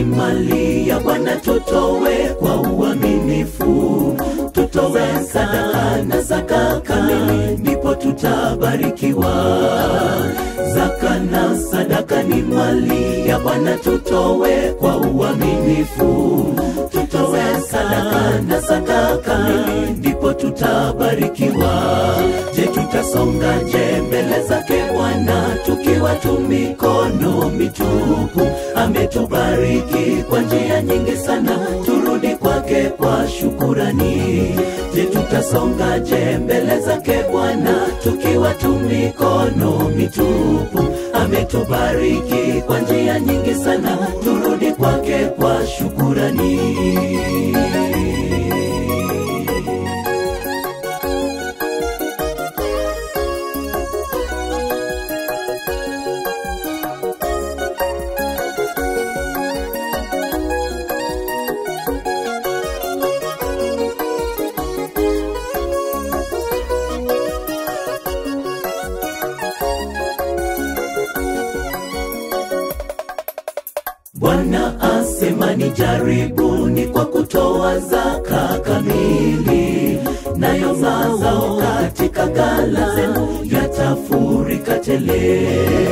ni mali ya Bwana, tutowe kwa uaminifu, tutowe sadaka na zaka kamili, ndipo tutabarikiwa. Zaka na sadaka ni mali ya Bwana, tutowe kwa uaminifu, tutowe sadaka na zaka kamili, ndipo tutabarikiwa. Je, tutasongaje mbele zake Bwana tukiwa tu mikono mitupu? Ametubariki kwa njia nyingi sana, turudi kwake kwa shukurani. Je, tutasongaje mbele zake Bwana tukiwa tu mikono mitupu? Ametubariki kwa njia nyingi sana, turudi kwake kwa shukurani. Bwana asema ni jaribuni kwa kutoa zaka kamili, nayo mazao katika ghala zenu yatafurika tele.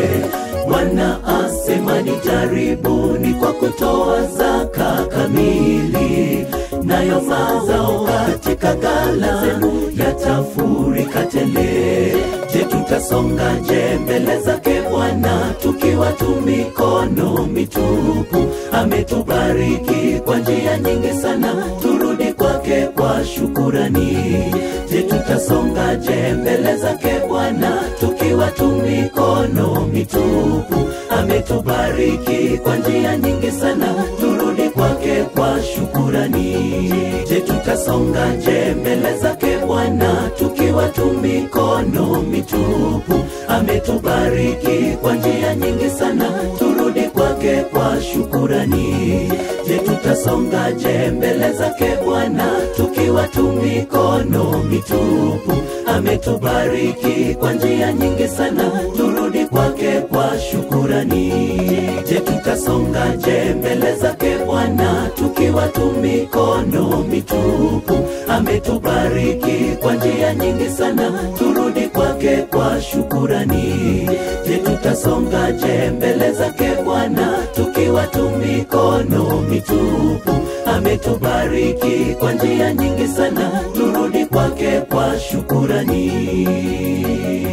Bwana asema ni jaribuni kwa kutoa zaka kamili, nayo mazao katika ghala zenu yatafurika tele. Je, tutasongaje mbele zake Bwana tukiwa tu mikono mitupu? Ametubariki kwa njia nyingi sana, turudi kwake kwa shukurani. Je, tutasongaje mbele zake Bwana tukiwa tu mikono mitupu? Ametubariki kwa njia nyingi sana, turudi kwake kwa shukurani. Je, tutasongaje mbele zake Bwana tukiwa tu mikono mitupu? Ametubariki kwa njia nyingi sana, turudi kwake kwa shukurani. Je, tutasongaje mbele zake Bwana tukiwa tu mikono mitupu? Ametubariki kwa njia nyingi sana, turudi kwake kwa shukurani. Je, tutasongaje mbele zake Bwana tukiwa tu mikono mitupu? Ametubariki kwa njia nyingi sana, turudi kwake kwa shukurani. Je, tutasongaje mbele zake Bwana tukiwa tu mikono mitupu? Ametubariki kwa njia nyingi sana, turudi kwake kwa shukurani.